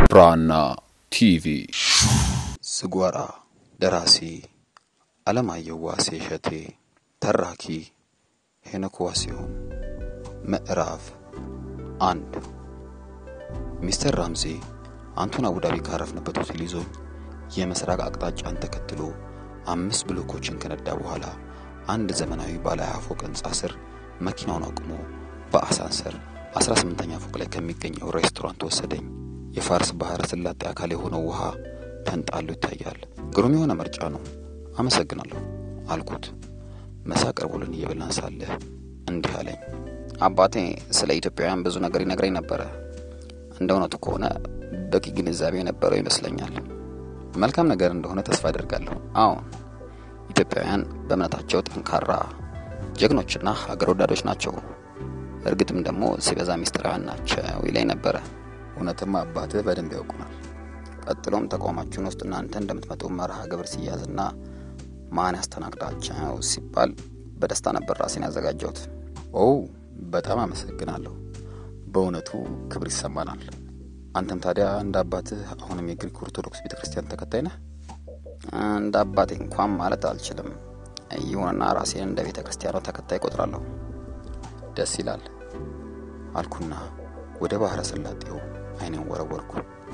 ብራና ቲቪ ዝጓራ ደራሲ አለማየሁ ዋሴ እሸቴ ተራኪ ሄኖክ ዋሲሁን ምዕራፍ አንድ ሚስተር ራምዚ አንቱን አቡዳቢ ካረፍንበት ሆቴል ይዞኝ የምስራቅ አቅጣጫን ተከትሎ አምስት ብሎኮችን ከነዳ በኋላ አንድ ዘመናዊ ባለ ሀያ ፎቅ ህንጻ ስር መኪናውን አቁሞ በአሳንሰር አስራ ስምንተኛ ፎቅ ላይ ከሚገኘው ሬስቶራንት ወሰደኝ። የፋርስ ባህረ ስላጤ አካል የሆነው ውሃ ተንጣሎ ይታያል። ግሩም የሆነ ምርጫ ነው፣ አመሰግናለሁ አልኩት። ምሳ ቀርቦልን እየበላን ሳለ እንዲህ አለኝ። አባቴ ስለ ኢትዮጵያውያን ብዙ ነገር ይነግረኝ ነበረ። እንደ እውነቱ ከሆነ በቂ ግንዛቤ የነበረው ይመስለኛል። መልካም ነገር እንደሆነ ተስፋ አደርጋለሁ። አዎን፣ ኢትዮጵያውያን በእምነታቸው ጠንካራ ጀግኖችና ሀገር ወዳዶች ናቸው። እርግጥም ደግሞ ሲበዛ ሚስጥራውያን ናቸው ይለኝ ነበረ። እውነትም አባትህ በደንብ ያውቁናል። ቀጥሎም ተቋማችን ውስጥ እናንተ እንደምትመጡ መርሃ ግብር ሲያዝና ማን ያስተናግዳቸው ሲባል በደስታ ነበር ራሴን ያዘጋጀሁት። ኦ በጣም አመሰግናለሁ። በእውነቱ ክብር ይሰማናል። አንተም ታዲያ እንደ አባትህ አሁንም የግሪክ ኦርቶዶክስ ቤተ ክርስቲያን ተከታይ ነህ? እንደ አባቴ እንኳን ማለት አልችልም። ይሁንና ራሴን እንደ ቤተ ክርስቲያኗ ተከታይ ቆጥራለሁ። ደስ ይላል አልኩና ወደ ባህረ ሰላጤው አይኔን ወረወርኩ።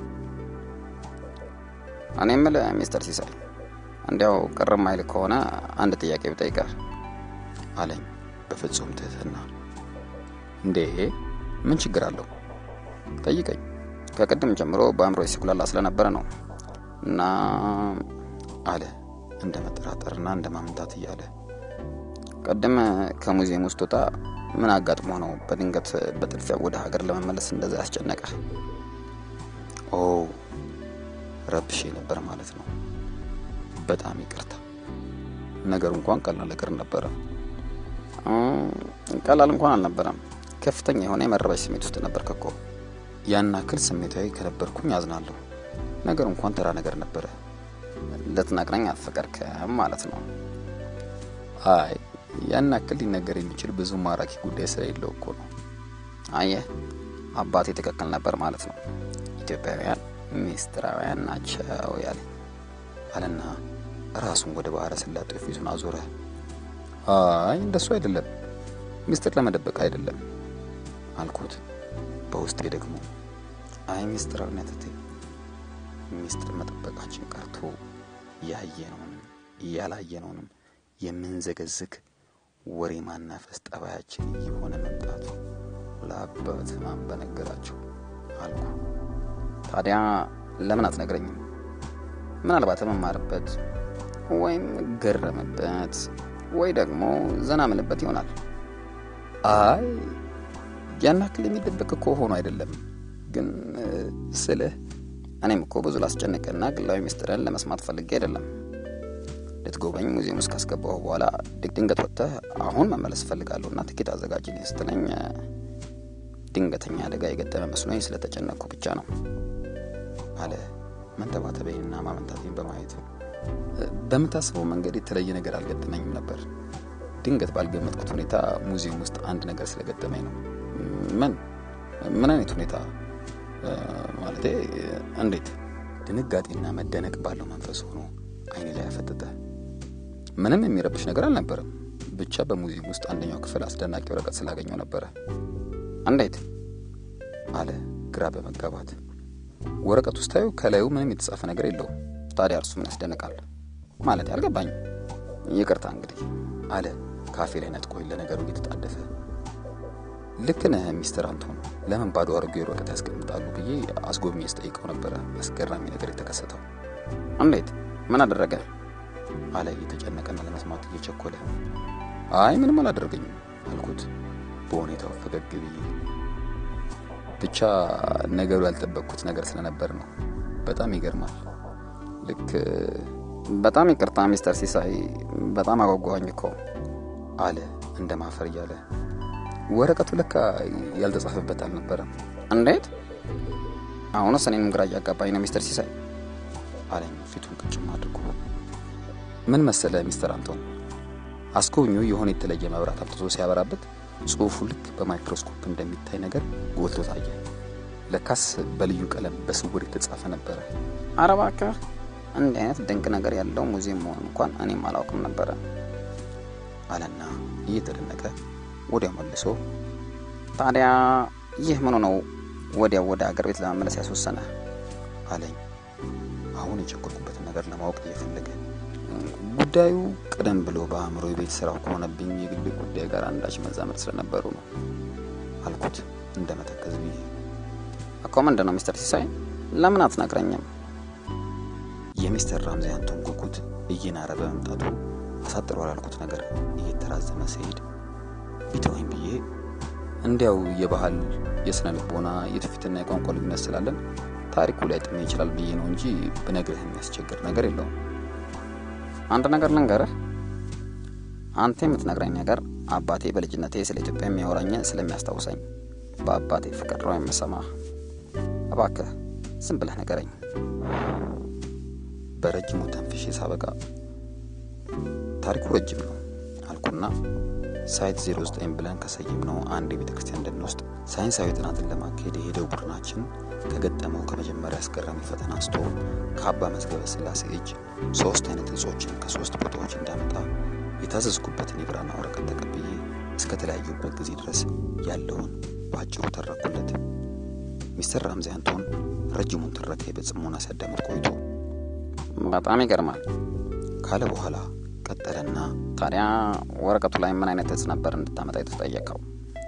እኔ የምልህ ሚስተር ሲሳይ እንዲያው ቅር ማይል ከሆነ አንድ ጥያቄ ብጠይቅህ አለኝ በፍጹም ትህትና። እንዴ ምን ችግር አለው? ጠይቀኝ። ከቅድም ጀምሮ በአእምሮ ሲኩላላ ስለነበረ ነው እና አለ እንደ መጠራጠርና እንደ ማምንታት እያለ ቅድም ከሙዚየም ውስጥ ወጣ ምን አጋጥሞ ነው በድንገት በጥድፊያ ወደ ሀገር ለመመለስ እንደዛ ያስጨነቀ? ኦ ረብሼ ነበር ማለት ነው። በጣም ይቅርታ። ነገሩ እንኳን ቀላል ነገር ነበረ። ቀላል እንኳን አልነበረም። ከፍተኛ የሆነ የመረበሽ ስሜት ውስጥ ነበርክ እኮ። ያን ያክል ስሜታዊ ከነበርኩኝ አዝናለሁ። ነገሩ እንኳን ተራ ነገር ነበረ። ልትነግረኝ አልፈቀድክም ማለት ነው? አይ ያን ያክል ሊነገር የሚችል ብዙ ማራኪ ጉዳይ ስለሌለው እኮ ነው። አየህ አባቴ ትክክል ነበር ማለት ነው። ኢትዮጵያውያን ሚስጥራውያን ናቸው ያለኝ አለና ራሱን ወደ ባህረ ሰላጤው ፊቱን አዞረ። አይ እንደሱ አይደለም፣ ሚስጥር ለመደበቅ አይደለም አልኩት። በውስጤ ደግሞ አይ ሚስጥራዊነት ሚስጥር መጠበቃችን ቀርቶ ያየነውንም ያላየነውንም የምንዘገዝግ ወሬ ማናፈስ ጠባያችን እየሆነ መምጣቱ ለአባት ማን በነገራቸው አልኩ። ታዲያ ለምን አትነግረኝም? ምናልባት መማርበት ወይም ገረምበት ወይ ደግሞ ዘና ምልበት ይሆናል። አይ ያን ያክል የሚደበቅ እኮ ሆኖ አይደለም፣ ግን ስልህ እኔም እኮ ብዙ ላስጨንቅና ግላዊ ምስጢርን ለመስማት ፈልጌ አይደለም። ልትጎበኝ ሙዚየም ውስጥ ካስገባሁ በኋላ ድንገት ወጥተህ አሁን መመለስ እፈልጋለሁ እና ትኬት አዘጋጅልኝ ስትለኝ ድንገተኛ አደጋ የገጠመ መስሎኝ ስለተጨነቅኩ ብቻ ነው አለ መንተባተበኝና ማመንታቴን በማየቱ። በምታስበው መንገድ የተለየ ነገር አልገጠመኝም ነበር። ድንገት ባልገመጥኩት ሁኔታ ሙዚየም ውስጥ አንድ ነገር ስለገጠመኝ ነው። ምን ምን አይነት ሁኔታ ማለቴ እንዴት? ድንጋጤና መደነቅ ባለው መንፈስ ሆኖ አይኔ ላይ ያፈጠጠ። ምንም የሚረብሽ ነገር አልነበረም። ብቻ በሙዚየም ውስጥ አንደኛው ክፍል አስደናቂ ወረቀት ስላገኘው ነበረ። እንዴት? አለ ግራ በመጋባት። ወረቀቱ ስታዩ ከላዩ ምንም የተጻፈ ነገር የለውም። ታዲያ እርሱ ምን ያስደንቃል? ማለት አልገባኝም። ይቅርታ እንግዲህ አለ ካፌ ላይ ነጥቆኝ ለነገሩ እየተጣደፈ። ልክ ነህ ሚስተር አንቶን፣ ለምን ባዶ አሮጌ ወረቀት ያስቀምጣሉ ብዬ አስጎብኝ ስጠይቀው ነበረ አስገራሚ ነገር የተከሰተው። እንዴት? ምን አደረገ? አለ እየተጨነቀና ለመስማት እየቸኮለ። አይ ምንም አላደረገኝም አልኩት በሁኔታው ፈገግ ብዬ። ብቻ ነገሩ ያልጠበቅኩት ነገር ስለነበር ነው። በጣም ይገርማል። ልክ በጣም ይቅርታ ሚስተር ሲሳይ፣ በጣም አጓጓኝ እኮ አለ እንደ ማፈር እያለ። ወረቀቱ ለካ ያልተጻፈበት አልነበረም። እንዴት? አሁንስ እኔንም ግራ እያጋባኝ ነው ሚስተር ሲሳይ አለኝ ፊቱን ቅጭም አድርጎ። ምን መሰለ ሚስተር አንቶን፣ አስጎብኚው የሆነ የተለየ መብራት አምጥቶ ሲያበራበት ጽሁፉ ልክ በማይክሮስኮፕ እንደሚታይ ነገር ጎልቶ ታየ። ለካስ በልዩ ቀለም በስውር የተጻፈ ነበረ። ኧረ እባክህ እንዲህ አይነት ድንቅ ነገር ያለው ሙዚየም መሆን እንኳን እኔም አላውቅም ነበረ አለና እየተደነቀ ወዲያው መልሶ ታዲያ ይህ ምኑ ነው ወዲያው ወደ አገር ቤት ለመመለስ ያስወሰነ አለኝ አሁን የቸኮልኩበትን ነገር ለማወቅ እየፈለገ ጉዳዩ ቀደም ብሎ በአእምሮ የቤት ስራው ከሆነብኝ የግል ጉዳይ ጋር አንዳች መዛመድ ስለነበሩ ነው አልኩት እንደ መተከዝ ብዬ እኮ ምንድን ነው ሚስተር ሲሳይ ለምን አትነግረኝም የሚስተር ራምዚ አንቶን ጉጉት እየናረ በመምጣቱ አሳጥሮ ያልኩት ነገር እየተራዘመ ሲሄድ ቢተወኝ ብዬ እንዲያው የባህል የስነ ልቦና የትውፊትና የቋንቋ ልዩነት ስላለን ታሪኩ ላይ ጥሜ ይችላል ብዬ ነው እንጂ ብነግርህ የሚያስቸግር ነገር የለውም አንድ ነገር ልንገርህ አንተ የምትነግረኝ ነገር አባቴ በልጅነቴ ስለ ኢትዮጵያ የሚያወራኝ ስለሚያስታውሰኝ በአባቴ ፍቅር ነው የምሰማ እባክህ ዝም ብለህ ንገረኝ በረጅሙ ተንፍሼ ሳበቃ ታሪኩ ረጅም ነው አልኩና ሳይት 09 ብለን ከሰየም ነው አንድ የቤተ ክርስቲያን ደን ውስጥ ሳይንሳዊ ጥናትን ለማካሄድ የሄደው ቡድናችን ከገጠመው ከመጀመሪያ አስገራሚ ፈተና አንስቶ ከአባ መዝገበ ስላሴ እጅ ሶስት አይነት እጾችን ከሶስት ቦታዎች እንዳመጣ የታዘዝኩበትን የብራና ወረቀት ተቀብዬ እስከ ተለያዩበት ጊዜ ድረስ ያለውን በአጭሩ ተረኩለት ሚስተር ራምዚ አንቶን ረጅሙን ትረካ በጽሞና ሲያዳምጥ ቆይቶ በጣም ይገርማል ካለ በኋላ ቀጠለና ታዲያ ወረቀቱ ላይ ምን አይነት እጽ ነበር እንድታመጣ የተጠየቀው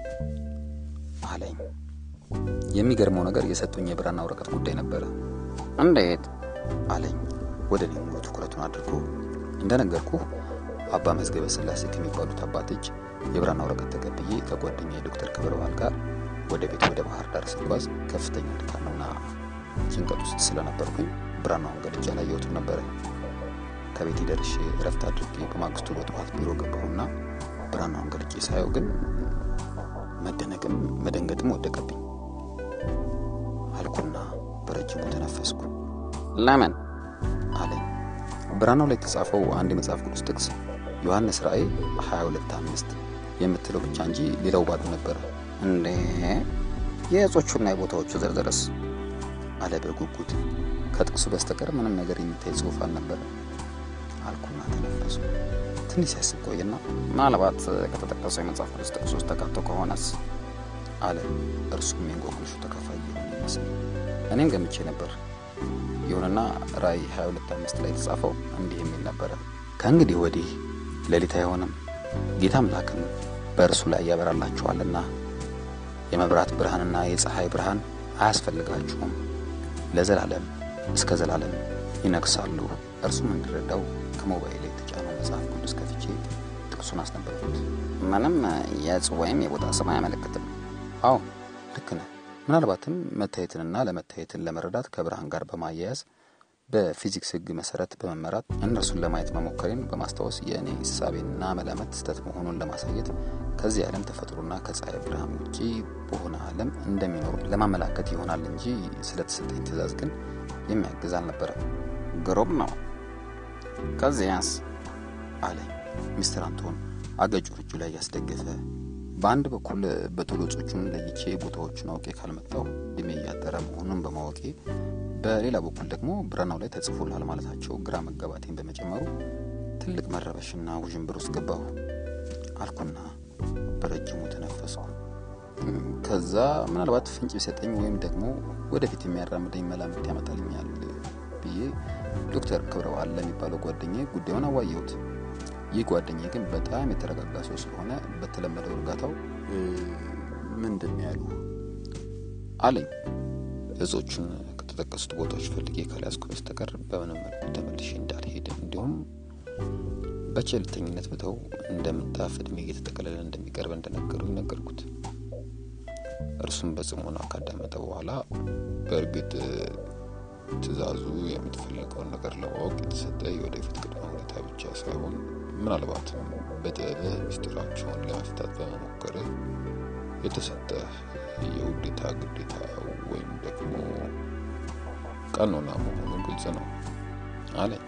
አለኝ የሚገርመው ነገር የሰጡኝ የብራና ወረቀት ጉዳይ ነበረ እንዴት አለኝ ወደ እኔ ሙሉ ትኩረቱን አድርጎ እንደነገርኩ አባ መዝገበ ስላሴ ከሚባሉት አባት እጅ የብራና ወረቀት ተቀብዬ ከጓደኛ የዶክተር ክብረ በዓል ጋር ወደ ቤት ወደ ባህር ዳር ስጓዝ ከፍተኛ ድካምና ጭንቀት ውስጥ ስለነበርኩኝ ብራናውን ገልጬ አላየሁትም ነበረ ከቤት ደርሼ እረፍት አድርጌ በማግስቱ በጠዋት ቢሮ ገባሁና ብራናውን ገልጬ ሳየው ግን መደነቅም መደንገጥም ወደቀብኝ አልኩና በረጅሙ ተነፈስኩ ለምን አለኝ ብራናው ላይ የተጻፈው አንድ የመጽሐፍ ቅዱስ ጥቅስ ዮሐንስ ራእይ 22 አምስት የምትለው ብቻ እንጂ ሌላው ባዶ ነበረ እንዴ የእጾቹና የቦታዎቹ ዝርዝርስ አለ በጉጉት ከጥቅሱ በስተቀር ምንም ነገር የሚታይ ጽሁፍ አልነበረ አልኩና ተነፈሱ ትንሽ ሲያስብ ቆየና ምናልባት ከተጠቀሰው የመጽሐፍ ቅዱስ ጥቅስ ውስጥ ተካቶ ከሆነስ አለ እርሱም የእንቆቅልሹ ተካፋይ የሆነ ይመስል እኔም ገምቼ ነበር ይሁንና ራእይ 22 አምስት ላይ የተጻፈው እንዲህ የሚል ነበረ ከእንግዲህ ወዲህ ሌሊት አይሆንም ጌታ አምላክም በእርሱ ላይ ያበራላችኋልና የመብራት ብርሃንና የፀሐይ ብርሃን አያስፈልጋችሁም ለዘላለም እስከ ዘላለም ይነግሳሉ እርሱም እንዲረዳው ከሞባይል የተጫነው መጽሐፍ ቅዱስ ከፍቼ ጥቅሱን አስነበብኩት ምንም የእጽ ወይም የቦታ ስም አያመለክትም አዎ ልክ ነህ ምናልባትም መታየትንና ለመታየትን ለመረዳት ከብርሃን ጋር በማያያዝ በፊዚክስ ህግ መሰረት በመመራት እነርሱን ለማየት መሞከሬን በማስታወስ የእኔ እሳቤና መላመት ስህተት መሆኑን ለማሳየት ከዚህ ዓለም ተፈጥሮና ከፀሐይ ብርሃን ውጪ በሆነ ዓለም እንደሚኖሩ ለማመላከት ይሆናል እንጂ ስለተሰጠኝ ትእዛዝ ግን የሚያግዝ አልነበረም ግሩም ነው ከዚያስ አለኝ ሚስተር አንቶን አገጩን እጁ ላይ ያስደገፈ በአንድ በኩል በቶሎ ጾቹን ለይቼ ቦታዎቹን አውቄ ካልመጣው እድሜ እያጠረ መሆኑን በማወቄ በሌላ በኩል ደግሞ ብራናው ላይ ተጽፎላል ማለታቸው ግራ መጋባቴን በመጨመሩ ትልቅ መረበሽና ውዥንብር ውስጥ ገባሁ አልኩና በረጅሙ ተነፈስኩ ከዛ ምናልባት ፍንጭ ቢሰጠኝ ወይም ደግሞ ወደፊት የሚያራምደኝ መላምት ያመጣልኛል ብዬ ዶክተር ክብረዋል ለሚባለው ጓደኛ ጉዳዩን አዋየሁት ይህ ጓደኛ ግን በጣም የተረጋጋ ሰው ስለሆነ በተለመደው እርጋታው ምንድን ያሉ አለኝ እጾቹን ከተጠቀሱት ቦታዎች ፈልጌ ካልያዝኩ በስተቀር በምንም መልኩ ተመልሼ እንዳልሄድ እንዲሁም በቸልተኝነት ብተው እንደምታፍ እድሜ እየተጠቀለለ እንደሚቀርብ እንደነገሩኝ ነገርኩት እርሱም በጽሞና ካዳመጠ በኋላ በእርግጥ ትእዛዙ የምትፈልገውን ነገር ለማወቅ የተሰጠ የወደፊት ቅድመ ሁኔታ ብቻ ሳይሆን ምናልባትም በጥበብህ ሚስጢራቸውን ለመፍታት በመሞከርህ የተሰጠ የውዴታ ግዴታ ወይም ደግሞ ቀኖና መሆኑ ግልጽ ነው አለኝ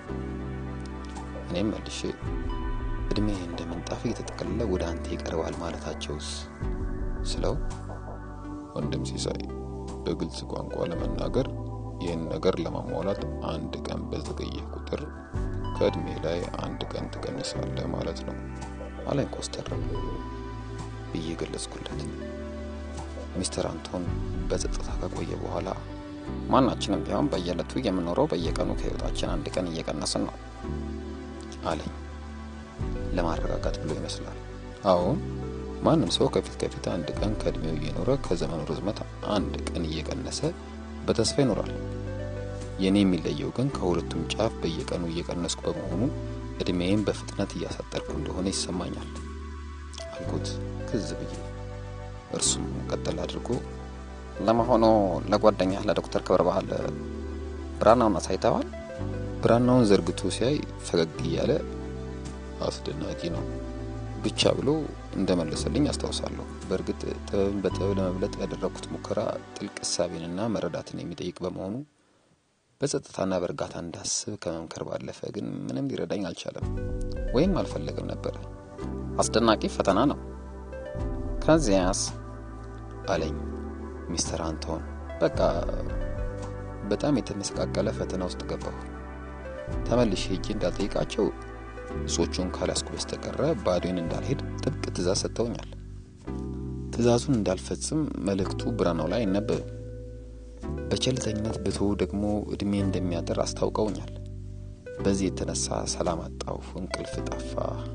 እኔም መልሼ እድሜ እንደ ምንጣፍ እየተጠቀለለ ወደ አንተ ይቀርባል ማለታቸውስ ስለው ወንድም ሲሳይ በግልጽ ቋንቋ ለመናገር ይህን ነገር ለማሟላት አንድ ቀን በዘገየህ ቁጥር ከእድሜ ላይ አንድ ቀን ትቀንሳለህ ማለት ነው አለኝ ኮስተር ብዬ ገለጽኩለት። ሚስተር አንቶን በጸጥታ ከቆየ በኋላ ማናችንም ቢሆን በየዕለቱ የምኖረው በየቀኑ ከህይወታችን አንድ ቀን እየቀነስን ነው አለኝ። ለማረጋጋት ብሎ ይመስላል። አሁን ማንም ሰው ከፊት ከፊት አንድ ቀን ከእድሜው እየኖረ ከዘመኑ ርዝመት አንድ ቀን እየቀነሰ በተስፋ ይኖራል። የእኔ የሚለየው ግን ከሁለቱም ጫፍ በየቀኑ እየቀነስኩ በመሆኑ እድሜዬን በፍጥነት እያሳጠርኩ እንደሆነ ይሰማኛል አልኩት ክዝ ብዬ። እርሱም ቀጠል አድርጎ ለመሆኑ ለጓደኛህ ለዶክተር ክብረ ባህል ብራናውን አሳይተዋል? ብራናውን ዘርግቶ ሲያይ ፈገግ እያለ አስደናቂ ነው ብቻ ብሎ እንደመለሰልኝ አስታውሳለሁ። በእርግጥ ጥበብን በጥበብ ለመብለጥ ያደረግኩት ሙከራ ጥልቅ እሳቤንና መረዳትን የሚጠይቅ በመሆኑ በጸጥታና በእርጋታ እንዳስብ ከመምከር ባለፈ ግን ምንም ሊረዳኝ አልቻለም፣ ወይም አልፈለገም ነበረ። አስደናቂ ፈተና ነው። ከዚያስ አለኝ ሚስተር አንቶን። በቃ በጣም የተመሰቃቀለ ፈተና ውስጥ ገባሁ። ተመልሼ ሄጄ እንዳልጠይቃቸው እጾቹን ካላስኩ በስተቀረ ባዶን እንዳልሄድ ጥብቅ ትእዛዝ ሰጥተውኛል። ትእዛዙን እንዳልፈጽም መልእክቱ ብራናው ላይ አይነበብም። በቸልተኝነት ብቶ ደግሞ እድሜ እንደሚያጠር አስታውቀውኛል። በዚህ የተነሳ ሰላም አጣሁ፣ እንቅልፍ ጠፋ።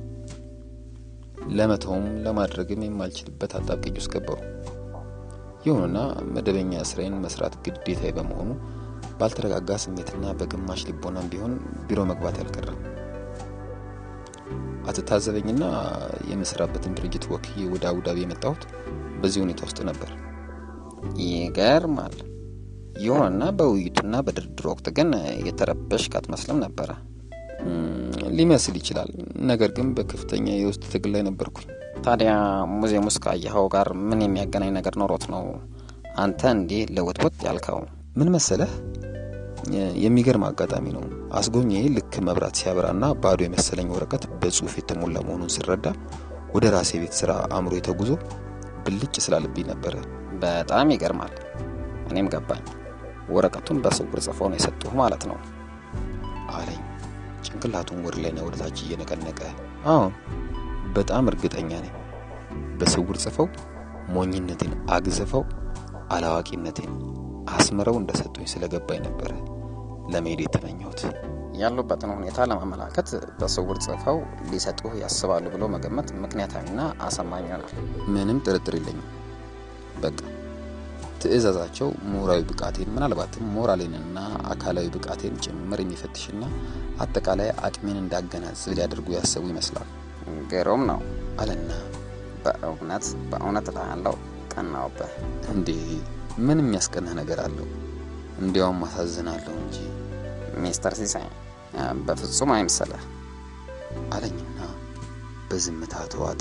ለመተውም ለማድረግም የማልችልበት አጣብቂኝ ውስጥ ገባሁ። ይሁንና መደበኛ ስራዬን መስራት ግዴታዬ በመሆኑ ባልተረጋጋ ስሜትና በግማሽ ልቦናም ቢሆን ቢሮ መግባት አልቀረም። አትታዘበኝና የምሰራበትን ድርጅት ወክዬ ወደ አቡዳቢ የመጣሁት በዚህ ሁኔታ ውስጥ ነበር። ይገርማል። ይሁንና በውይይቱና በድርድር ወቅት ግን የተረበሽክ አትመስልም ነበረ። ሊመስል ይችላል። ነገር ግን በከፍተኛ የውስጥ ትግል ላይ ነበርኩኝ። ታዲያ ሙዚየም ውስጥ ካየኸው ጋር ምን የሚያገናኝ ነገር ኖሮት ነው አንተ እንዲህ ለውጥውጥ ያልከው? ምን መሰለህ፣ የሚገርም አጋጣሚ ነው። አስጎኜ ልክ መብራት ሲያበራና ባዶ የመሰለኝ ወረቀት በጽሁፍ የተሞላ መሆኑን ስረዳ ወደ ራሴ ቤት ስራ አእምሮ የተጉዞ ብልጭ ስላለብኝ ነበረ። በጣም ይገርማል። እኔም ገባኝ። ወረቀቱን በስውር ጽፈው ነው የሰጡህ ማለት ነው አለኝ ጭንቅላቱን ወደ ላይና ወደ ታች እየነቀነቀ። አሁን በጣም እርግጠኛ ነኝ። በስውር ጽፈው ሞኝነቴን አግዝፈው አላዋቂነቴን አስምረው እንደሰጡኝ ስለገባኝ ነበረ ለመሄድ የተመኘሁት። ያሉበትን ሁኔታ ለማመላከት በስውር ጽፈው ሊሰጡህ ያስባሉ ብሎ መገመት ምክንያታዊና አሳማኝ ይሆናል። ምንም ጥርጥር የለኝም። በቃ ትዕዛዛቸው ምሁራዊ ብቃቴን ምናልባትም ሞራሌንና አካላዊ ብቃቴን ጭምር የሚፈትሽና አጠቃላይ አቅሜን እንዳገናዝብ ሊያደርጉ ያሰቡ ይመስላል። ግሩም ነው አለና በእውነት በእውነት እልሃለሁ ቀናውብህ። እንዴ ምን የሚያስቀናህ ነገር አለው? እንዲያውም አሳዝናለሁ እንጂ ሚስተር ሲሳይ በፍጹም አይምሰልህ አለኝና በዝምታ ተዋጠ።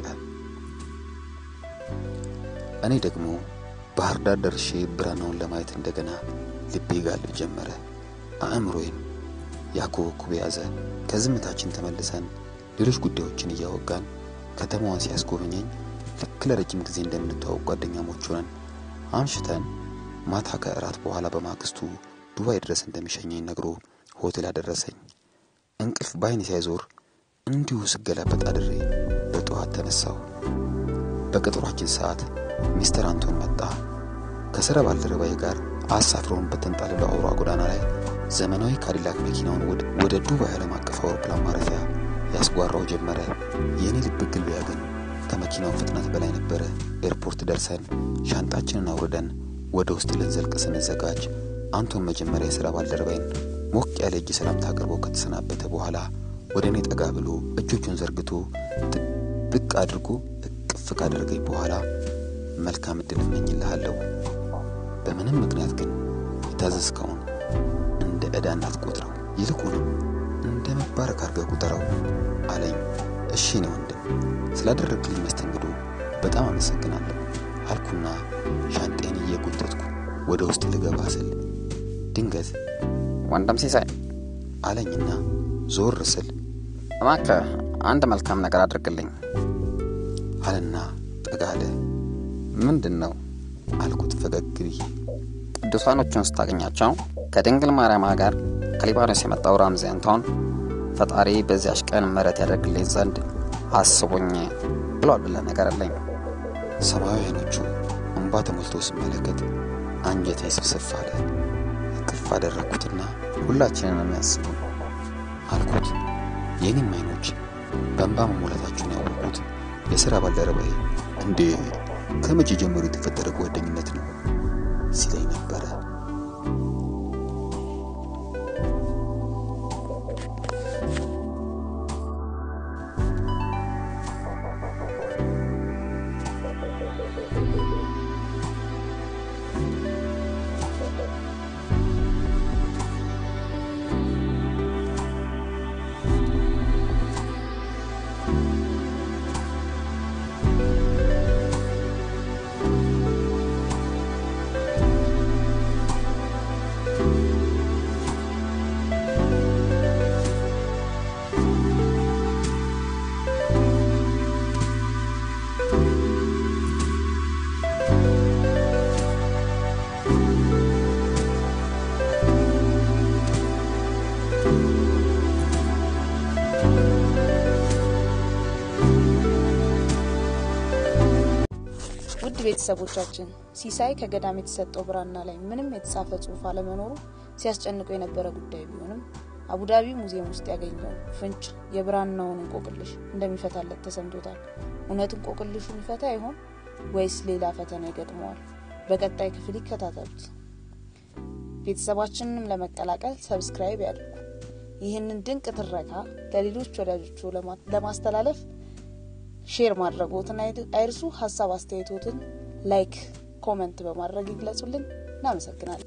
እኔ ደግሞ ባህር ዳር ደርሼ ብራናውን ለማየት እንደገና ልቤ ጋልብ ጀመረ። አእምሮዬን ያኮበኩብ ያዘ። ከዝምታችን ተመልሰን ሌሎች ጉዳዮችን እያወጋን ከተማዋን ሲያስጎበኘኝ ልክ ለረጅም ጊዜ እንደምንተዋወቅ ጓደኛሞች ሆነን አምሽተን ማታ ከእራት በኋላ በማግስቱ ዱባይ ድረስ እንደሚሸኘኝ ነግሮ ሆቴል አደረሰኝ። እንቅልፍ በአይኔ ሳይዞር እንዲሁ ስገላበጥ አድሬ በጠዋት ተነሳሁ። በቀጠሯችን ሰዓት ሚስተር አንቶን መጣ። ከስራ ባልደረባዬ ጋር አሳፍረውን በተንጣለለው አውራ ጎዳና ላይ ዘመናዊ ካዲላክ መኪናውን ወደ ዱባይ ዓለም አቀፍ አውሮፕላን ማረፊያ ያስጓራው ጀመረ። የእኔ ልብ ግልቢያ ግን ከመኪናው ፍጥነት በላይ ነበረ። ኤርፖርት ደርሰን ሻንጣችንን አውርደን ወደ ውስጥ ልንዘልቅ ስንዘጋጅ አንቶን መጀመሪያ የሥራ ባልደረባይን ሞቅ ያለ እጅ ሰላምታ አቅርቦ ከተሰናበተ በኋላ ወደ እኔ ጠጋ ብሎ እጆቹን ዘርግቶ ጥብቅ አድርጎ እቅፍ ካደረገኝ በኋላ መልካም እድል እመኝልሃለሁ። በምንም ምክንያት ግን የታዘዝከውን እንደ ዕዳ እንዳትቆጥረው፣ ይልቁንም እንደ መባረክ አድርገህ ቁጠረው አለኝ። እሺ እኔ ወንድም ስላደረግልኝ መስተንግዶ በጣም አመሰግናለሁ አልኩና ሻንጤን እየጎተትኩ ወደ ውስጥ ልገባ ስል ድንገት ወንድም ሲሳይ አለኝና ዞር ስል እባክህ አንድ መልካም ነገር አድርግልኝ አለና ጠጋ አለ። ምንድን ነው አልኩት ፈገግ ብዬ። ቅዱሳኖቹን ስታገኛቸው ከድንግል ማርያም ጋር ከሊባኖስ የመጣው ራምዚ አንቶን ፈጣሪ በዚያች ቀን ምሕረት ያደርግልኝ ዘንድ አስቦኝ ብሏል ብለ ነገር አለኝ። ሰማያዊ አይኖቹ እንባ ተሞልቶ ስመለከት አንጀቴ ስብስፍ አለ። እቅፍ አደረግኩትና ሁላችንን የሚያስቡ አልኩት። የኔም አይኖች በእንባ መሞላታቸውን ያወቁት የሥራ ባልደረባዬ እንዴ ከመቼ ጀምሮ የተፈጠረ ጓደኝነት ነው ሲለኝ ነበረ። ውድ ቤተሰቦቻችን ሲሳይ ከገዳም የተሰጠው ብራና ላይ ምንም የተጻፈ ጽሑፍ አለመኖሩ ሲያስጨንቀው የነበረ ጉዳይ ቢሆንም አቡዳቢ ሙዚየም ውስጥ ያገኘው ፍንጭ የብራናውን እንቆቅልሽ እንደሚፈታለት ተሰምቶታል። እውነት እንቆቅልሹን ይፈታ ይሆን ወይስ ሌላ ፈተና ይገጥመዋል? በቀጣይ ክፍል ይከታተሉት። ቤተሰባችንንም ለመቀላቀል ሰብስክራይብ ያድርጉ። ይህንን ድንቅ ትረካ ለሌሎች ወዳጆቹ ለማስተላለፍ ሼር ማድረጎትን አይርሱ። ሀሳብ አስተያየቶትን ላይክ፣ ኮመንት በማድረግ ይግለጹልን። እናመሰግናለን።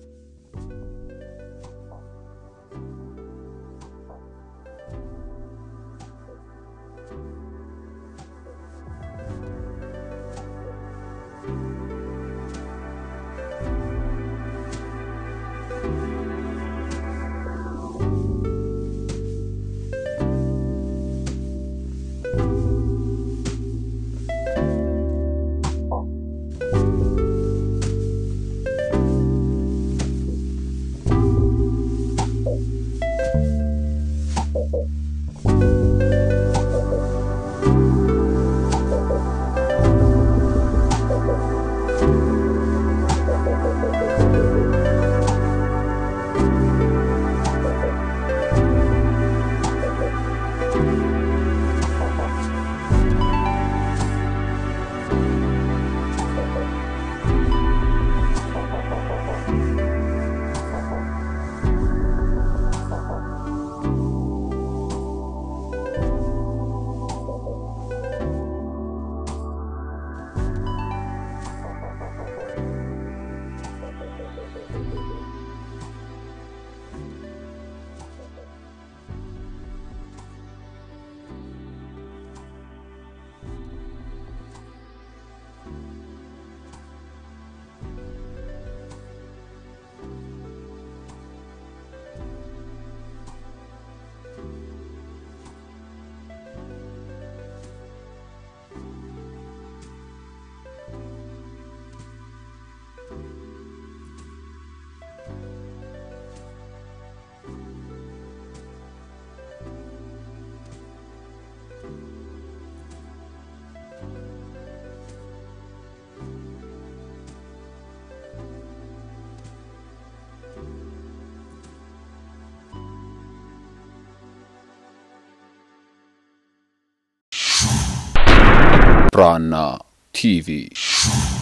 ብራና ቲቪ